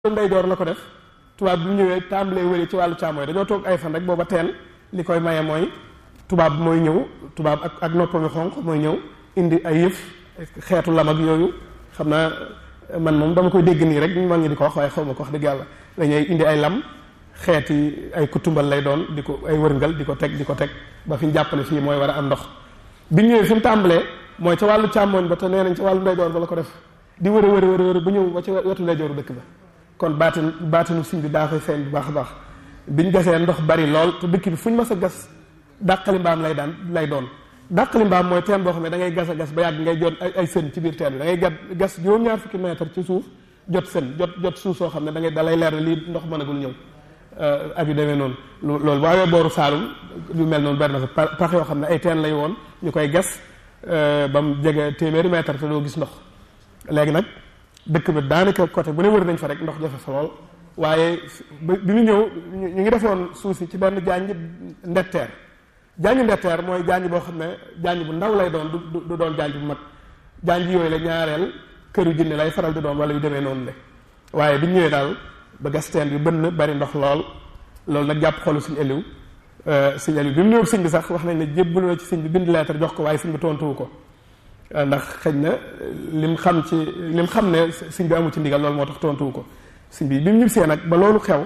ndeyjoor la ko def tubaab bi mu ñëwee tàmbalee wëri ci wàllu càmmooy dañoo toog ay fan rek booba teen li koy maye mooy tubaab mooy ñëw tubaab ak ak noppami xonq mooy ñëw indi ay yëf xeetu lam ak yooyu xam naa man moom dama koy dégg nii rek mag ñi di ko wax waaye xaw ma ko wax dëgg yàlla dañuy indi ay lam xeeti ay kutumbal lay doon di ko ay wërngal di ko teg di ko teg ba fi ñu jàpp ne fii mooy war a am ndox bi ñëwee fi mu tàmbalee mooy ca wàllu càmmooñ ba te nee nañ ca wàllu ndeyjoor ba la ko def di wëre wëre wëre wëre ba ñëw ba ca wetu ndeyjooru dëkk ba kon baatin baatinu siñ bi daa koy feeñ bu baax a baax biñ gasee ndox bari lool te dëkk bi fu ñu mas a gas dàqali mbaam lay daan lay doon dàqali mbaam mooy teen boo xam ne da ngay gas a gas ba yàgg ngay jot ay sën ci biir teen bi da ngay gat gas juróom-ñaar fukki mètre ci suuf jot sën jot jot suuf soo xam ne da ngay da lay leer ne lii ndox mënagul ñëw ak yu demee noonu loolu boo awee booru Saalum lu mel noonu bari na fa pax yoo xam ne ay teen lay woon ñu koy gas ba mu jege téeméeri mètre te doo gis ndox léegi nag dëkk bi daanaka côté bu ne wër nañ fa rek ndox jafe fa lool waaye bi mu ñëw ñu ngi defoon suuf si ci benn jànj ndetteer jànj ndetteer mooy jànj boo xam ne jànj bu ndaw lay doon du du doon jànj bu mag jànj yooyu la ñaareel këru jinne lay faral di doon wala yu demee noonu le waaye bi ñu ñëwee daal ba gasteen bi bënn bari ndox lool loolu nag jàpp xolu suñu éliw suñu éliw bi mu ñëw sëñ bi sax wax nañ ne jébbalu na ci sëñ bi bind lettre jox ko waaye sëñ bi tontuwu ko ndax xëy na lim xam ci lim xam ne sëñ bi amu ci ndigal loolu moo tax tontuwu ko sëñ bi bi mu ñibbisee nag ba loolu xew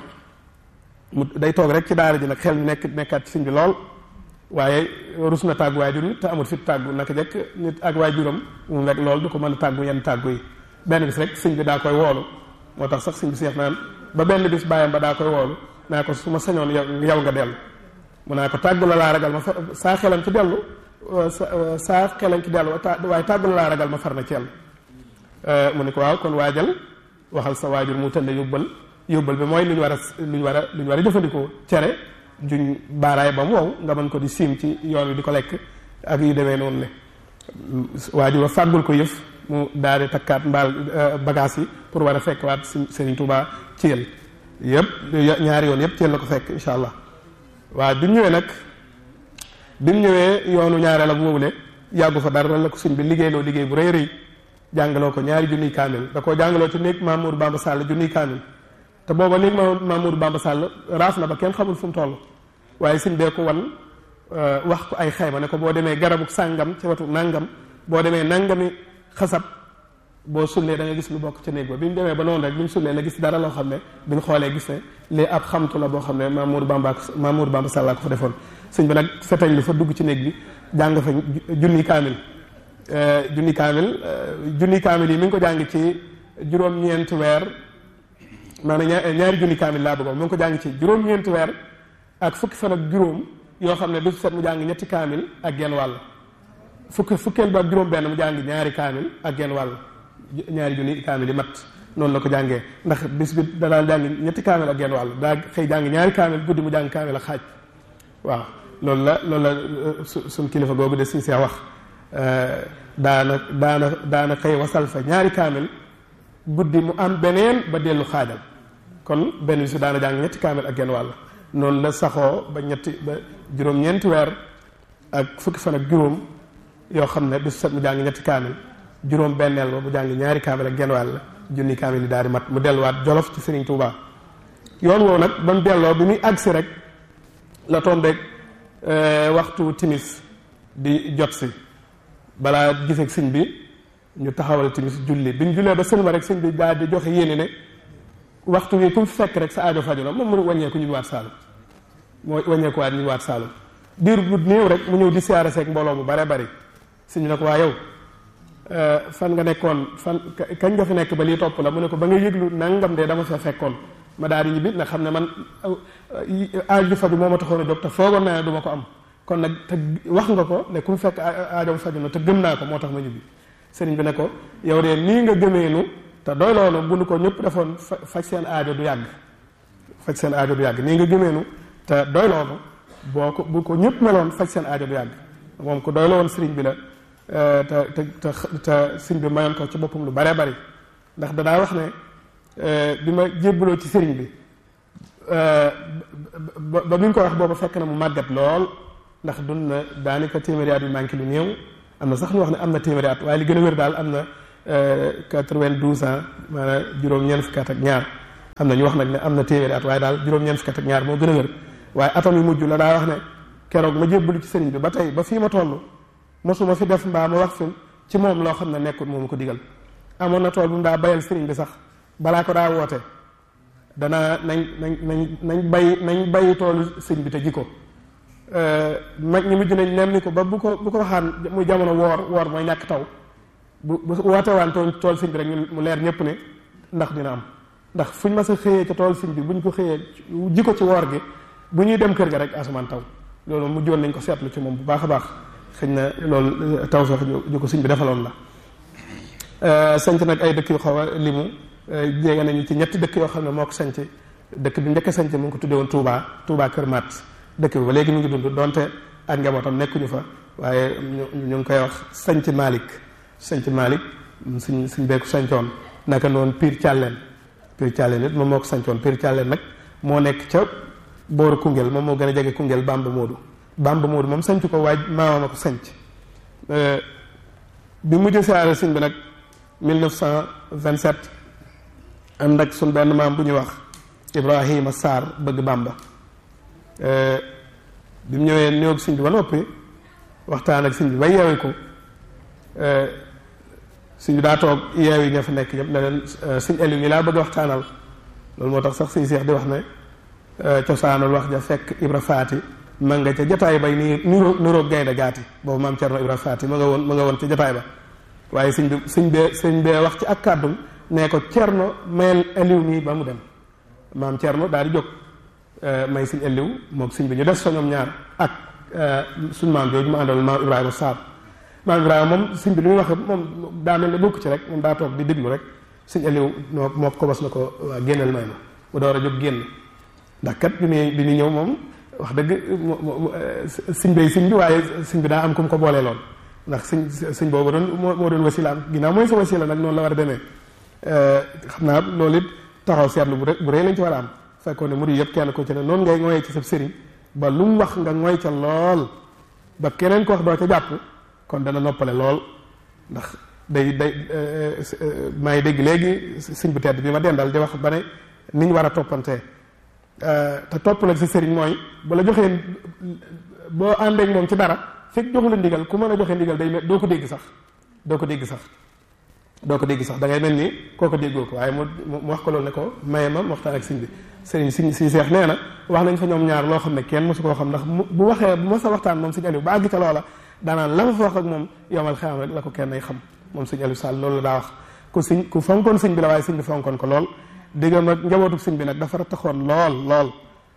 mu day toog rek ci daara ji nag xel mi nekk nekkaat ci sëñ bi lool waaye rus na tàggu waajur nit te amul fit tàggu naka jekk nit ak waajuram mu rek loolu du ko mën a tàggu yenn tàggu yi benn bis rek sëñ bi daa koy woolu moo tax sax sëñ bi seex naan ba benn bis bàyyam ba daa koy woolu naa ko su ma sañoon yow nga dellu mu naa ko tàggu la laa ragal ma fa saa xelam ci dellu saa xelam ci dellu waaye tàggu la laa ragal ma far na ceel mu ne ko waaw kon waajal waxal sa waajur mu tënde yóbbal yóbbal bi mooy lu ñu war a lu ñu war a lu ñu war a jëfandikoo cere juñ baaraay ba mu wow nga mën ko di siim ci yoon wi di ko lekk ak yu demee noonu ne waajur wa fàggul ko yëf mu daal di takkaat mbaal bagage yi pour war a fekk waat Serigne Touba ci yël yëpp ñaari yoon yëpp ci yël la ko fekk incha allah waaw bi mu ñëwee nag bi mu ñëwee yoonu ñaareel ak woowule yàggu fa dara la ko suñ bi liggéeyloo liggéey bu rëy rëy jàngaloo ko ñaari junniy kaamil da koo jàngaloo ci néeg Mamour Bamba Sall junniy kaamil te booba néeg Mamour Bamba Sall raaf na ba kenn xamul fu mu toll waaye suñ bee ko wan wax ko ay xayma ne ko boo demee garabu sàngam ci wetu nangam boo demee nangami xasab boo sullee da nga gis lu bokk ca néeg ba bi ñu demee ba noonu rek bi ñu sullee la gis dara loo xam ne bi ñu xoolee gis ne lii ab xamtu la boo xam ne Mamour Bamba Mamour Bamba Sall ko fa defoon sëñ bi nag fetañ lu fa dugg ci néeg bi jàng fa junni kaamil junni kaamil junni kaamil yi mi ngi ko jàng ci juróom-ñeenti weer maanaam ñaari junni kaamil laa bëggoon mi ngi ko jàng ci juróom-ñeenti weer ak fukki fan ak juróom yoo xam ne du set mu jàng ñetti kaamil ak genn wàll fukki fukkeel ba ak juróom-benn mu jàng ñaari kaamil ak genn wàll ñaari junni kaamil yi mat noonu la ko jàngee ndax bis bi da daan jàng ñetti kaamil ak genn wàll daa xëy jàng ñaari kaamil guddi mu jàng kaamil ak xaaj waaw loolu la loolu la suñ kilifa googu de si see wax daana daana daana xëy wasal fa ñaari kaamil guddi mu am beneen ba dellu xaajal kon benn bi si daana jàng ñetti kaamil ak genn wàll noonu la saxoo ba ñetti ba juróom-ñeenti weer ak fukki fan ak juróom yoo xam ne bis set mu jàng ñetti kaamil juróom benneel ba mu jàng ñaari kaamil ak genn wàll junni kaamil yi daal di mat mu delluwaat jolof ci Serigne Touba yoon woowu nag ba mu delloo bi muy agsi rek la tombeeg waxtu timis di jot si balaa giseeg sëñ bi ñu taxawal timis julli bi ñu jullee ba sëlma rek sëñ bi daal di joxe yéene ne waxtu wi ku mu fekk rek sa aajo faju na moom mu wàññeeku ñu waat Saalum moo wàññeeku waat ñu waat Saalum diir bu néew rek mu ñëw di siyaare seeg mbooloo mu bare bari sëñ bi ne ko waa yow fan nga nekkoon fan kañ nga fi nekk ba lii topp la mu ne ko ba nga yëglu nangam de dama fa fekkoon ma daal di ñibbi nga xam ne man aaju faju moo ma taxoon a jóg te foogoon naa ne du ma ko am kon nag te wax nga ko ne ku mu fekk aajoom faju na te gëm naa ko moo tax ma ñibbi sëriñ bi ne ko yow de nii nga gëmeenu te doy loolu bu nu ko ñëpp defoon faj seen aajo du yàgg faj seen aajo du yàgg nii nga gëmeenu te doy loolu boo ko bu ko ñëpp meloon faj seen aajo du yàgg moom ko doy la woon sëriñ bi la te te te te sëriñ bi mayoon ko ci boppam lu bare bari ndax danaa wax ne bi ma jébbaloo ci sëriñ bi ba bi ñu ko wax booba fekk na mu màggat lool ndax dund na daanaka téeméeri at yu manqué lu néew am na sax ñu wax ne am na téeméeri at waaye li gën a wér daal am na quatre-vingt-douze ans maanaam juróom-ñeent fukki at ak ñaar am na ñu wax nag ne am na téeméeri at waaye daal juróom-ñeent fukki at ak ñaar moo gën a wér waaye atam yu mujj la daa wax ne keroog ma jébbalu ci sëriñ bi ba tey ba fii ma toll mosuma fi def mbaa ma wax fi ci moom loo xam ne nekkul moomu ko digal amoon na tool bu mu daa bayal sëriñ bi sax balaa ko daa woote danaa nañ nañ nañ nañ bay nañ bayi toolu sëñ bi te ji ko mag ñi mujj nañ nem ni ko ba bu ko bu ko waxaan muy jamono woor woor mooy ñàkk taw bu bu woote waan tool tool sëñ bi rek mu leer ñëpp ne ndax dina am ndax fuñ ma sa xëyee ca tool sëñ bi buñ ko xëyee ji ko ci woor gi bu ñuy dem kër ga rek asamaan taw loolu mujjoon nañ ko seetlu ci moom bu baax a baax xëy na loolu taw sax ñu ko sëñ bi defaloon la sanc nag ay dëkk yu xaw a limu jéege nañu ci ñetti dëkk yoo xam ne moo ko sanc dëkk bi njëkk a sanc mu ngi ko tuddee woon Touba Touba Kër Mat dëkk bi ba léegi mu ngi dund donte ak njabootam nekkuñu fa waaye ñu ngi koy wax sanc Malick sanc Malick suñ suñ beeku sancoon naka noonu Pire Thialène Pire Thialène it moom moo ko sancoon Pire Thialène nag moo nekk ca booru Koungheul moom moo gën a jege Koungheul Bamba Modou Bamba Modou moom sanc ko waaj maamam a ko sanc bi mujj siyaare sëñ bi nag 1927 ànd ak suñ benn maam bu ñuy wax Ibrahima Sarr bëgg Bamba bi mu ñëwee ñëw sëñ bi ba noppi waxtaan ak sëñ bi ba yeewi ko sëñ bi daa toog yeewi ña fa nekk ñëpp ne leen sëñ Aliou ñi laa bëgg waxtaanal loolu moo tax sax sëñ Seex di wax ne cosaanul wax ja fekk Ibra Faati ma nga ca jataay bay nii nuroo nuroo gaynde gaati boobu maam Cerno Ibra Faati ma nga woon ma nga woon ca jataay ba waaye sëñ bi sëñ bee sëñ bee wax ci ak kàddum nee ko Cerno mayel Aliou nii ba mu dem maam Cerno daal di jóg may sëñ Aliou moom sëñ bi ñu des fa ñoom ñaar ak suñ maam jooju mu àndal maam Ibrahima Sarr maam Ibrahima moom sëñ bi li muy wax moom daa mel ne bokk ci rek moom daa toog di déglu rek sëñ Aliou moo moo ko bas na ko waa génneel may ma mu door a jóg génn ndax kat bi muy bi muy ñëw moom wax dëgg sëñ bay sëñ bi waaye sëñ bi daa am ku mu ko boolee lool ndax sëñ sëñ boobu doon moo moo doon wasilaam ginnaaw mooy sa wasila nag noonu la war a demee xam naa loolu it taxaw seetlu bu rëy bu rëy lañ ci war a am fekkoon ne murid yëpp kenn ko ci ne noonu ngay ngoyee ci sa sëriñ ba lu mu wax nga ngoy ca lool ba keneen ko wax doo ca jàpp kon dana noppale lool ndax day day maa ngi dégg léegi sëñ bu tedd bi ma dendal di wax ba ne ni ñu war a toppantee te topp nag sa sëriñ mooy bu la joxee boo àndeek moom ci dara fekk joxu la ndigal ku mën a joxe ndigal day mel doo ko dégg sax doo ko dégg sax doo ko dégg sax da ngay mel ni koo ko déggoo ko waaye mu mu wax ko loolu ne ko maye ma waxtaan ak sëñ bi sëriñ si si seex nee na wax nañ fa ñoom ñaar loo xam ne kenn mosu koo xam ndax bu waxee bu ma sa waxtaan moom sëñ Aliou ba àgg ca loola daanaan la ma fa wax ak moom yomal xeyam rek la ko kenn ay xam moom sëñ Aliou Sall loolu la daa wax ku sëñ ku fonkoon sëñ bi la waaye sëñ bi fonkoon ko lool diggam ak njabootu sëñ bi nag dafa taxoon lool lool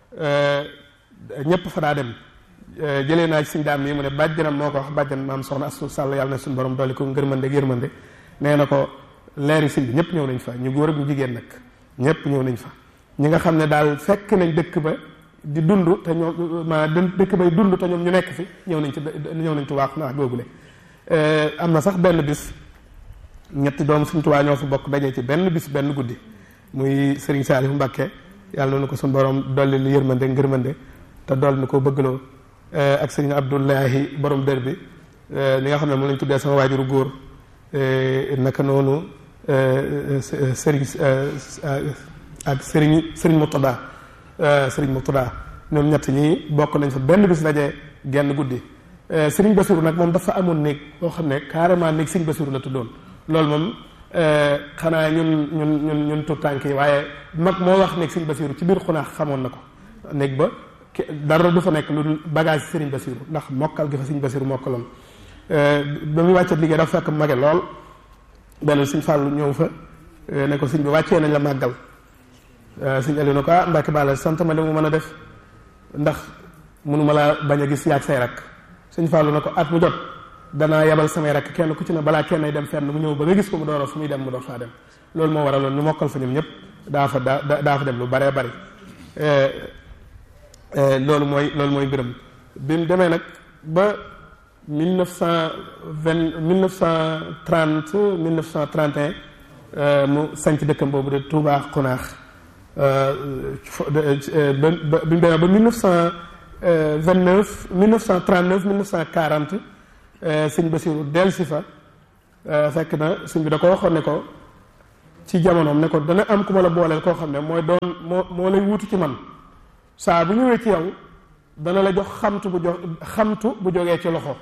ñëpp fa daa dem jëlee naa ci sëñ daam yi mu ne bàjjanam moo ko wax bàjjan maam soxna Astu Sall yàlla na suñu borom dolli ko ngërmande ak yërmande nee na ko leeri sëñ bi ñëpp ñëw nañ fa ñu góor ak ñu jigéen nag ñëpp ñëw nañ fa ñi nga xam ne daal fekk nañ dëkk ba di dund te ñoom ma dëkk bay dund te ñoom ñu nekk fi ñëw nañ ci ñëw nañ Tuubaa naa googule am na sax benn bis ñetti doom Sëñ Tuubaa ñoo fa bokk dajee ci benn bis benn guddi muy Sëriñ Saalifu Mbàkke yàlla na ko suñu borom dolli lu yërmande ngërmande te dolli na ko bëggloo ak Sëriñ Abdullahi borom dër bi li nga xam ne moom lañ tuddee sama waajuru góor naka noonu sëriñ ak sëriñ sëriñ Murtada sëriñ Murtada ñoom ñett ñi bokk nañ fa benn bis dajee genn guddi sëriñ Basiru nag moom dafa amoon néeg boo xam ne carrément néeg sëriñ Basiru la tuddoon loolu moom xanaa ñun ñun ñun ñun tur tànk yi waaye mag moo wax néeg sëriñ Basiru ci biir xunaax xamoon na ko néeg ba dara du fa nekk lu dul bagage sëriñ Basiru ndax mokkal gi fa sëriñ Basiru mokkaloon ba muy wàcce liggéey dafa fekk mage lool benn sëñ Fàllu ñëw fa ne ko sëñ bi wàccee nañ la màggal sëñ Aliou ne ko ah Mbàkke Balla sant ma li mu mën a def ndax mënuma laa bañ a gis yaag say rakk sëñ Fàllu ne ko at mu jot danaa yebal samay rakk kenn ku ci ne balaa kenn ay dem fenn mu ñëw ba nga gis ko mu door a fu muy dem mu door faa dem loolu moo waraloon ñu mokkal fa ñoom ñëpp daa fa daa daa fa dem lu baree bari loolu mooy loolu mooy mbiram bi mu demee nag ba 1920 1930 1931 mu sanc dëkkam boobu de Touba Xunaax ba bi mu demee ba 1929 1939 1940 sëñ Basiru dellu si fa fekk na sëñ bi da ko waxoon ne ko ci jamonoom ne ko dana am ku ma la booleel koo xam ne mooy doon moo moo lay wuutu ci man saa bu ñëwee ci yow dana la jox xamtu bu jox xamtu bu jógee ci loxo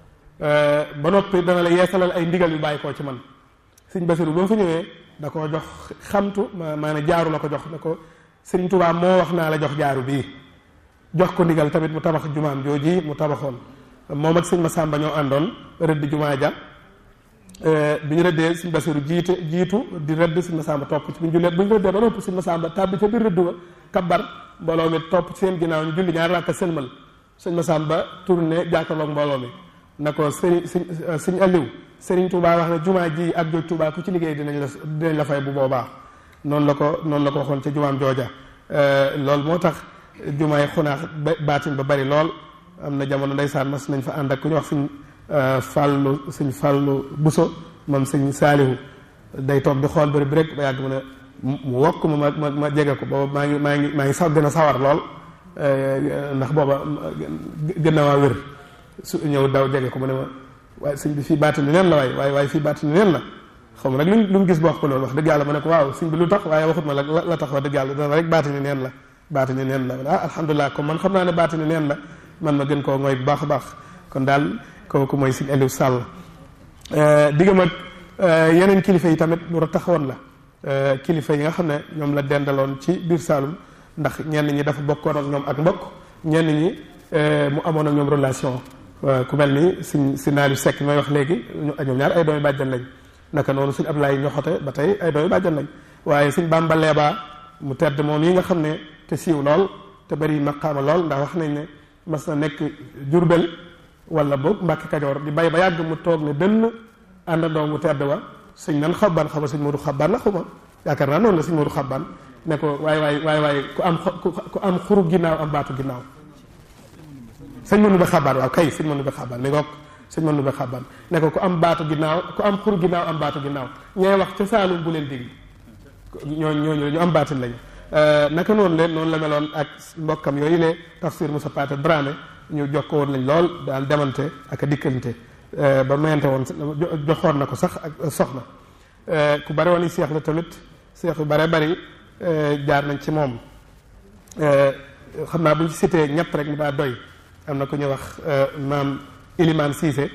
ba noppi dana la yeesalal ay ndigal yu bàyyi koo ci man sëñ Basiru ba mu fa ñëwee da koo jox xamtu maanaam jaaru la ko jox ne ko sëriñ Tuubaa moo wax naa la jox jaaru bii jox ko ndigal tamit mu tabax jumaam jooji mu tabaxoon moom ak sëñ Masamba ñoo àndoon rëdd jumaa ja bi ñu rëddee sëñ Basiru jiite jiitu di rëdd sëñ Masamba topp ci bi ñu jullee bu ñu rëddee ba noppi sëñ Masamba tàbbi ca biir rëdd wa kabbar mbooloo mi topp ci seen ginnaaw ñu julli ñaar rakka sëlmal sëñ Masamba tourné jàkkaarloog mbooloo mi na ko sëriñ sëñ sëñ Aliou sëriñ Touba wax ne jumaa ji ak jooj Touba ku ci liggéey dinañ la dinañ la fay bu boobaa noonu la ko noonu la ko waxoon ca jumaam jooja loolu moo tax jumaay xunaax baatin ba bari lool am na jamono ndeysaan mas nañ fa ànd ak ku ñu wax suñ fàllu suñ fàllu buso moom sëñ saalihu day toog di xool bëri bi rek ba yàgg mu ne mu wokk ma ma ma jege ko booba maa ngi maa ngi maa ngi sax gën a sawar lool ndax booba gën na waa wér su ñëw daw jege ko mu ne ma waaye sëñ bi fii baatini neen la waaye waaye waaye fii baatini neen la xaw ma nag lu lu mu gis ba wax ko loolu wax dëgg yàlla ma ne ko waaw sëñ bi lu tax waaye waxut ma la la tax wax dëgg yàlla dana rek baatini neen la baatini neen la ah alhamdulilah comme man xam naa ne baatini neen la man ma gën koo ngooy bu baax a baax kon daal kooku mooy sëñ Aliou Sall diggam ak yeneen kilifa yi tamit lu taxawoon la kilifa yi nga xam ne ñoom la dendaloon ci biir Saalum ndax ñenn ñi dafa bokkoon ak ñoom ak mbokk ñenn ñi mu amoon ak ñoom relation ku mel ni suñ si naalu sekk may wax léegi ñoom ñaar ay doomi bàjjan lañ naka noonu suñ Ablaye ñoxote ba tey ay doomi bàjjan lañ waaye suñ Bàmba Leeba mu tedd moom yi nga xam ne te siiw lool te bari maqaama lool ndax wax nañ ne mas na nekk Jurbel wala boog Mbàkke Kajoor di bay ba yàgg mu toog ne dënn àndandoo mu tedd wa sëñ nan xabbaan xama sëñ Moodu xabbaan la xuma yaakaar naa noonu la sëñ Moodu xabbaan ne ko waay waay waay waay ku am ku am xuru ginnaaw am baatu ginnaaw sëñ mënu ba xabbaan waaw kay sëñ mënu ba xabbaan mi ngoog sëñ mënu ba xabbaan ne ko ku am baatu ginnaaw ku am xuru ginnaaw am baatu ginnaaw ñooy wax ca Saalum bu leen dégg ñooñu ñooñu ñu am baatin lañu naka noonu leen noonu la meloon ak mbokkam yooyu ne tafsir Moussa Pate Dramé ñu jokkoo woon lañ lool daal demante ak a dikkante ba mayante woon joxoon na ko sax ak soxna ku bari woon i seex la tamit seex yu bare bari jaar nañ ci moom xam naa bu ñu ci cité ñett rek mu daa doy am na ku ñuy wax maam Ilimaan Cissé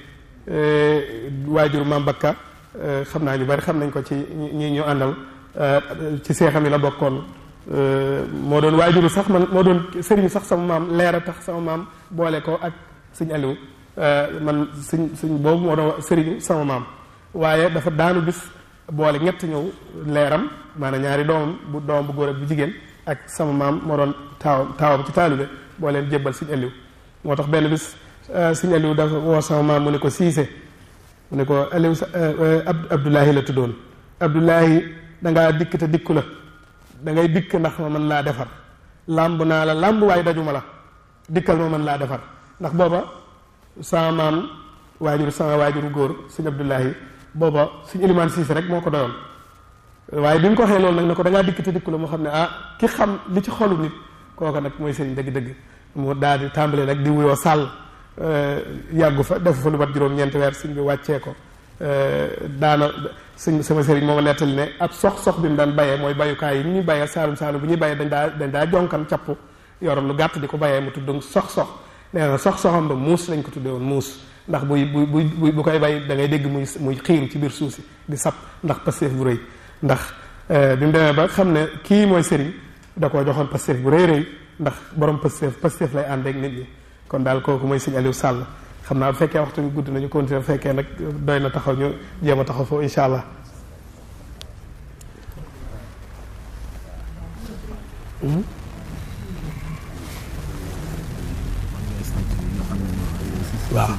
waajur maam Bakka xam naa ñu bari xam nañ ko ci ñi ñu àndal ci seexam yi la bokkoon moo doon waajuru sax man moo doon sëriñ sax sama maam leer a tax sama maam boole ko ak sëñ Aliou man sëñ sëñ boobu moo doon sëriñu sama maam waaye dafa daanu bis boole ñett ñëw leeram maanaam ñaari doomam bu doomam bu góor ak bu jigéen ak sama maam moo doon taawam taawam ci taalibe boo leen jébbal sëñ Aliou moo tax benn bis sëñ Aliou dafa woo sama maam mu ne ko siise mu ne ko Aliou Abdoulahi la tuddoon Abdoulahi dangaa dikk te dikku la da ngay dikk ndax ma mën laa defar làmb naa la làmb waaye dajuma la dikkal ma mën laa defar ndax booba sama maam waajur sama waajuru góor sëñ Abdoulahi booba suñ ilimaan siise rek moo ko doyoon waaye bi mu ko waxee loolu nag ne ko da ngaa dikk te dikku la moo xam ne ah ki xam li ci xolu nit kooka nag mooy sëriñ dëgg-dëgg mu daal di tàmbale nag di wuyoo sàll yàggu fa def fa lu mat juróom-ñeenti weer sëñ bi wàccee ko daana sëñ sama sëriñ mooma nettali ne ab sox sox bi mu daan bayee mooy bayukaay yi ni ñuy bayee saalum saalum bu ñuy bayee dañ daa dañ daa jonkan capp yoroon lu gàtt di ko bayee mu tudd sox sox nee na sox soxam ba muus lañ ko tuddee woon muus ndax buy bu bu bu koy bay da ngay dégg muy muy xiir ci biir suuf si di sap ndax pasteef bu rëy ndax bi mu demee ba xam ne kii mooy sëriñ da koo joxoon pasteef bu rëy rëy ndax borom pasteef pasteef lay ànd ak nit ñi kon daal kooku mooy sëñ Aliou Sall xam naa bu fekkee waxtu bi gudd nañu continuer bu fekkee nag doy na taxaw ñu jéem a taxaw foofu incha allah. waaw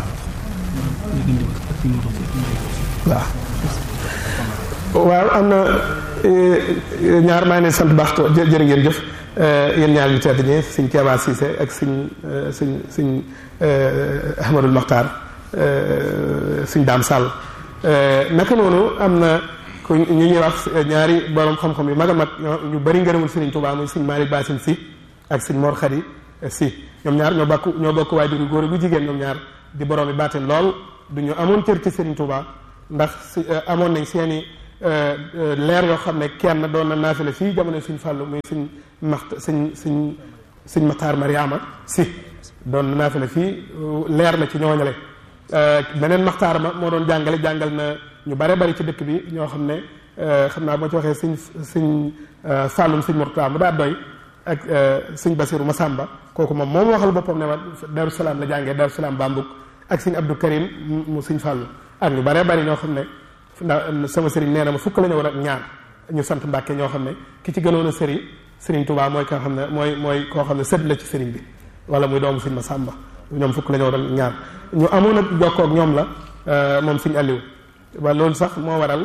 waaw. waaw am na ñaar maa ngi leen sant baax jërë ngeen jëf yéen ñaar ñu tedd ñi sëñ Keeba Cissé ak sëñ sëñ sëñ Ahmadul Mokhtar sëñ Daam Sall naka noonu am na ku ñu ñuy wax ñaari borom xam-xam yu mag a mag ñu bari ngërëmul Sëriñ Tuubaa muy sëñ Malick Basin si ak sëñ Mor Khady si ñoom ñaar ñoo bokk ñoo bokk waajur yu góor bu jigéen ñoom ñaar di borom yi baatin lool du ñu amoon cër ci Sëriñ Tuubaa ndax si amoon nañ seeni leer yoo xam ne kenn doon na naafile fii jamono suñ fàllu muy suñ maxt suñ suñ suñ mataar mariama si doon na naafile fii leer na ci ñooñale beneen maxtaar ma moo doon jàngale jàngal na ñu bare bari ci dëkk bi ñoo xam ne xam naa moo ci waxee suñ suñ fàllum suñ mortaa mu daa doy ak suñ basiru masamba kooku moom moom waxal boppam ne ma daru salaam la jàngee daru salaam bambuk ak suñ abdou karim mu suñ fàllu ak ñu bare bari ñoo xam ne ndax sama sëriñ nee na ma fukk la ñu war ak ñaar ñu sant mbàkke ñoo xam ne ki ci gënoon a sëriñ sëriñ tubaa mooy koo xam ne mooy mooy koo xam ne sët la ci sëriñ bi wala muy doomu suñ masamba ñoom fukk la ñu war ak ñaar ñu amoon ak jokkoo ak ñoom la moom suñ Aliou wa loolu sax moo waral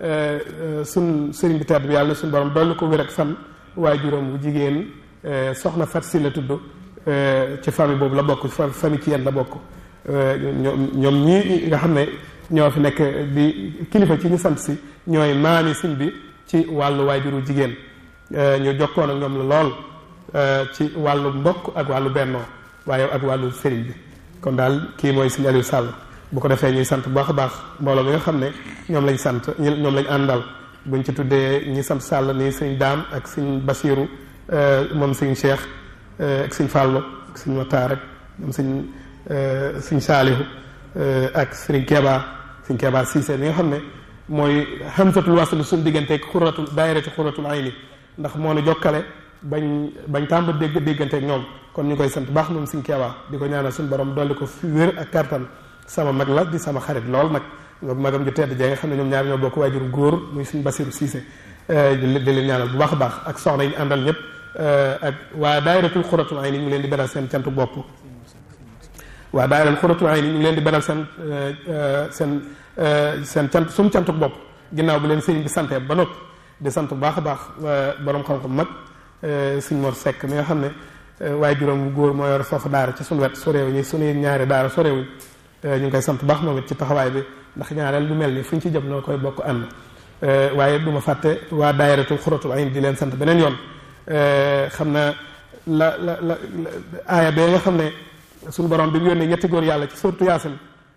suñ sëriñ bi tedd bi yàlla na suñ borom dolli ko wér ak fan waaye juróom bu jigéen soxna Fat si la tudd ci famille boobu la bokk famille ci yenn la bokk ñoom ñoom ñii nga xam ne ñoo fi nekk di kilifa ci ñu sant si ñooy maami siñ bi ci wàllu waajuru jigéen ñu jokkoon ak ñoom la lool ci wàllu mbokk ak wàllu bennoo waaye ak wàllu sëriñ bi kon daal kii mooy sëñ Aliou Sall bu ko defee ñuy sant bu baax a baax mbooloo mi nga xam ne ñoom lañ sant ñoom lañ àndal buñ ci tuddee ñi sant Sall nii sëñ Daam ak sëñ Basiiru moom sëñ Cheikh ak sëñ Fàllu ak sëñ Mataar ak moom sëñ sëñ Saalihu ak sëriñ Keba sëñ Keba Siise mi nga xam ne mooy hamsatul wasl suñ digganteeg xuratul daayirati xuratul ayni ndax moo nu jokkale bañ bañ tàmba dégg dégganteeg ñoom kon ñu koy sant baax moom sëñ Keba di ko ñaanal suñu borom dolli ko fi wér ak kartan sama mag la di sama xarit lool nag magam ju tedd jee nga xam ne ñoom ñaar ñoo bokk waajur góor muy suñ Basiru Siise di leen ñaanal bu baax a baax ak soxna yi ñu àndal ñëpp ak waa daayiratul xuratul ayni ñu ngi leen di beral seen cantu bopp waa daayiratul xuratul ayni ñu ngi leen di beral seen seen seen cant suñu cantu bopp ginnaaw bu leen sëriñ bi santee ba noppi di sant bu baax a baax borom xam-xam mag suñ Mor Seck mi nga xam ne waaye juróom bu góor moo yor foofu daara ci suñu wet soreewu ñi suñuy ñaari daara soreewuñ ñu ngi koy sant baax moom it ci taxawaay bi ndax ñaareel lu mel ni fuñ ci jëm noo koy bokk ànd waaye du ma fàtte waa daayiratul xuratul ayn di leen sant beneen yoon xam na la la la aaya bee nga xam ne suñu borom bi mu yónnee ñetti góor yàlla ci surtout yaasin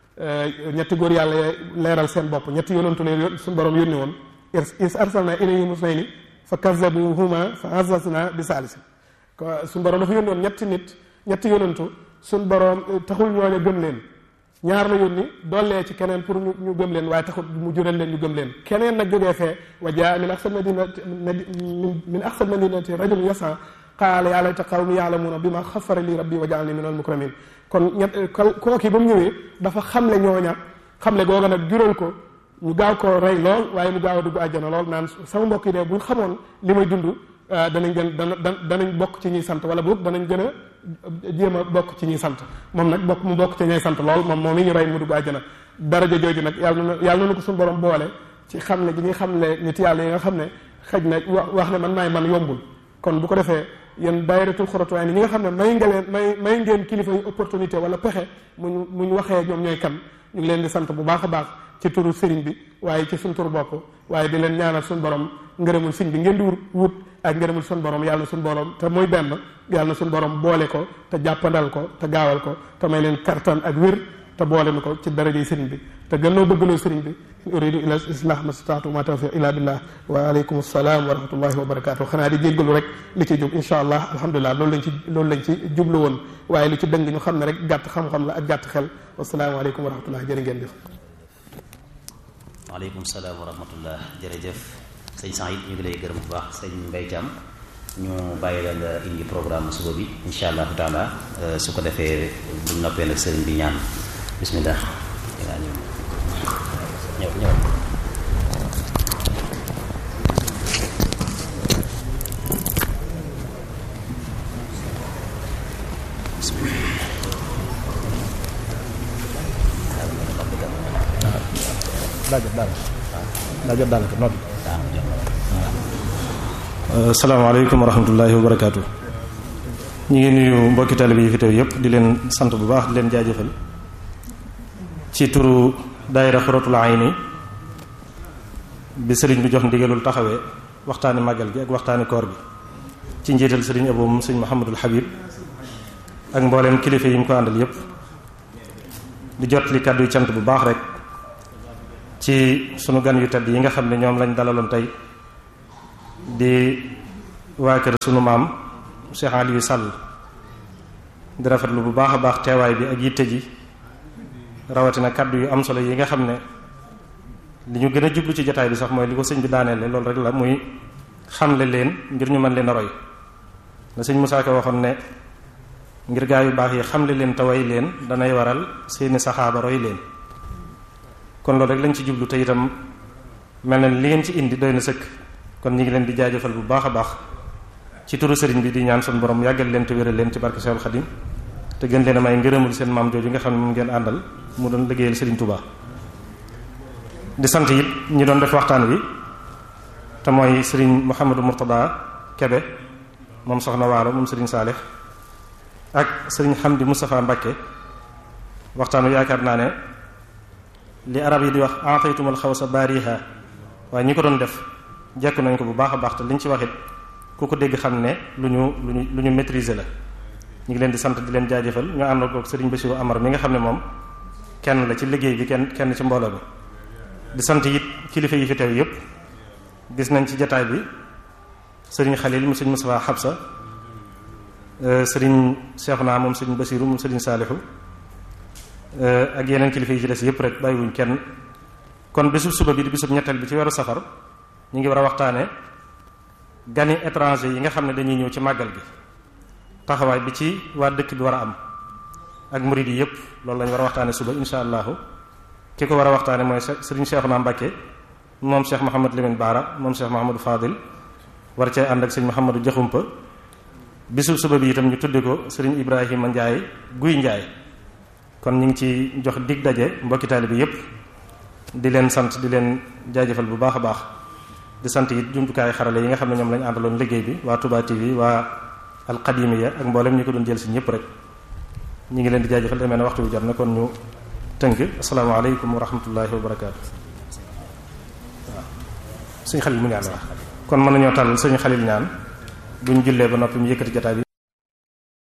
ñetti góor yàlla leeral seen bopp ñetti yonantu leen suñu borom yónni woon is arsalna ilayhim usnayni fa kazabuhuma fa azazna bi saalisin suñu borom dafa yónni woon ñetti nit ñetti yonantu suñu borom taxul ñooñu gëm leen ñaar la yónni dollee ci keneen pour ñu ñu gëm leen waaye taxul mu jural leen ñu gëm leen keneen nag jógee fee wa jaa min axsal madinati min axsal madinati rajulun yasa qaala yaa layta qawmi yaalamuuna bi ma xafara li rabbi wa jaalni min al mukramin kon ñett kooki ba mu ñëwee dafa xamle ñooña xamle googa nag jural ko ñu gaaw ko rey lool waaye mu gaaw a dugg àjjana lool naan sama mbokk yi de buñ xamoon li may dund danañ gën dana danañ bokk ci ñuy sant wala boog danañ gën a jéem a bokk ci ñuy sant moom nag bokk mu bokk ci ñuy sant lool moom moom mi ñu rey mu dugg àjjana daraja jooju nag yàlla na yàlla na ko suñu borom boole ci xamle gi ñuy xamle nit yàlla yi nga xam ne xëj na wax ne man maay man yombul kon bu ko defee yéen daayiratul xuratu ayni ñi nga xam ne may nga leen may may ngeen kilifa yi opportunité wala pexe muñ muñ waxee ñoom ñooy kan ñu ngi leen di sant bu baax a baax ci turu sëriñ bi waaye ci suñ turu bopp waaye di leen ñaanal suñu borom ngërëmul sëriñ bi ngeen di wut wut ak ngërëmul suñu borom yàlla na suñu borom te muy benn yàlla na suñu borom boole ko te jàppandal ko te gaawal ko te may leen kartan ak wér te boole nu ko ci darajey sëriñ bi te gën noo bëggaloo sëriñ bi in uridu ila islah ma stataatu ma tawfiq illa billah wa aleykum salaam wa rahmatullahi wa barakatuh xanaa di jéggalu rek li ci jub insha allah alhamdulilah loolu lañ ci loolu lañ ci jublu woon waaye lu ci dëng ñu xam ne rek gàtt xam-xam la ak gàtt xel wasalaamu aleykum wa rahmatullah jërë ngeen jëf waaleykum salaam wa rahmatullah jërëjëf sëñ Saïd ñu ngi lay gërëm bu baax sëñ Mbaye Thiam ñu bàyyi la nga indi programme suba bi insha allahu taala su ko defee bu noppee nag sëriñ bi ñaan bismillah yaa ñëw ñëw ñëw daa jot daal daa jot daal noppi asalaamaaleykum wa rahmatullahi wa barakaatu ñu ngi nuyu mbokki taalibe yi fi teew yépp di leen sant bu baax di leen jaajëfal ci turu daayira xuratul ayni bi sëriñ bi jox ndigalul taxawee waxtaani màggal gi ak waxtaani koor gi ci njiital sëriñ Abo moom sëriñ Muhammadul Habib ak mbooleem kilifa yi mu ko àndal yépp di jot li kàddu cant bu baax rek ci sunu gan yu tedd yi nga xam ne ñoom lañ dalaloon tey di waa kër sunu maam Cheikh Aliou Sall di rafetlu bu baax a baax teewaay bi ak yitte ji rawatina kaddu yu am solo yi nga xam ne li ñu gën a jublu ci jataay bi sax mooy li ko sëñ bi daaneele loolu rek la muy xamle leen ngir ñu mën leen a roy la sëñ Moussa Ka waxoon ne ngir gaa yu baax yi xamle leen te way leen danay waral seeni saxaaba roy leen kon loolu rek lañ ci jublu te itam mel na li ngeen ci indi doy na sëkk kon ñu ngi leen di jaajëfal bu baax a baax ci turu sëriñ bi di ñaan sun borom yàggal leen te wéral leen ci barke Seexul Xadim te gën leen a may ngërëmul seen maam jooju nga xam ne moom ngeen àndal mu doon liggéeyal sëriñ Touba. di sant it ñi doon def waxtaan wi te mooy sëriñ Mouhamadou Mourtada Kebe moom soxna Waalo moom sëriñ Saalix ak sëriñ Hamdi Moustapha Mbakke waxtaan wi yaakaar naa ne li arab yi di wax ataytumal xawsa baariha waaye ñi ko doon def jekk nañ ko bu baax a baax te liñ ci waxit ku ko dégg xam ne lu ñu lu ñu lu ñu maîtriser la ñu ngi leen di sant di leen jaajëfal ñu ànd ak sëriñ Bassirou Amar mi nga xam ne moom kenn la ci liggéey bi kenn kenn ci mbooloo bi di sant it kilifa yi fi teew yépp gis nañ ci jataay bi sëriñ Xalil mu sëriñ Moustapha Xabsa sëriñ Cheikhouna moom sëriñ Bassirou moom sëriñ Saalihu ak yeneen kilifa yi ci des yépp rek bàyyiwuñ kenn kon bisub suba bi di bisub ñetteel bi ci weeru safar ñu ngi war a waxtaane gani étranger yi nga xam ne dañuy ñëw ci màggal gi taxawaay bi ci waa dëkk bi war a am ak murid yi yépp loolu lañu war a waxtaane suba insha allahu ki ko war a waxtaane mooy sëriñ Cheikhouna Mbacké moom Cheikh Mouhamad Lamine Baara moom Cheikh Mouhamadou Fadil war cee ànd ak sëriñ Mouhamadou Jaxumpa bisub suba bi itam ñu tudde ko sëriñ Ibrahima Ndiaye Guy Ndiaye kon ñu ngi ci jox dig daje mbokki taalibe bi yépp di leen sant di leen jaajëfal bu baax a baax di sant it jumtukaay xarale yi nga xam ne ñoom lañu àndaloon liggéey bi waa Touba TV waa alqadimiya ak mboolem ñi ko doon jël si ñëpp rek ñu ngi leen di jaajëfal demee na waxtu bi jot na kon ñu tënk asalaamaaleykum wa rahmatullahi wa barakaatu waaw suñu xalil mu ñaan wax kon mën nañoo tàllal suñu xalil ñaan buñ jullee ba noppi mu yëkkati jotaay bi